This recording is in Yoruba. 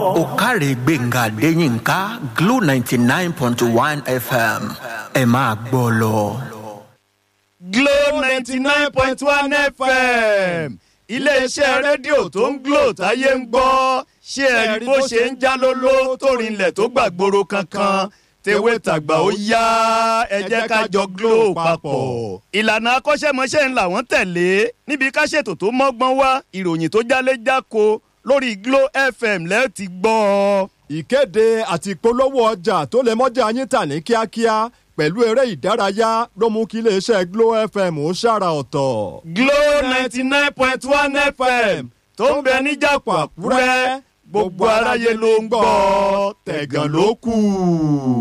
òkàrè gbẹ̀ngà adéyínká glo ninety nine point one fm ẹ máa gbọ́ lọ. Glo ninety nine point one FM iléeṣẹ́ rédíò tó ń glo táyé ń gbọ́ ṣé ẹ rí bó ṣe ń já lóló tó rinlẹ̀ tó gbàgbóró kankan tewé tàgbà ó yá ẹ jẹ́ ká jọ glo papọ̀. ìlànà akọ́ṣẹ́mọṣẹ́ ń làwọn tẹ̀lé níbi ká ṣètò tó mọ́gbọ́n wá ìròyìn tó jálé jáko lórí Glo FM lẹ́ẹ̀ ti gbọ́ ọ. ìkéde àti ìpolówó ọjà tó lè mọ́jà yín tà ní kíákíá pẹ̀lú eré ìdárayá ló mú kí iléeṣẹ́ Glo FM ó ṣàrà ọ̀tọ̀. Glo ninety nine point one FM tó ń bẹ níjàpọ̀ Àkúrẹ́ gbogbo aráyé ló ń gbọ́ tẹ̀gàn ló kù.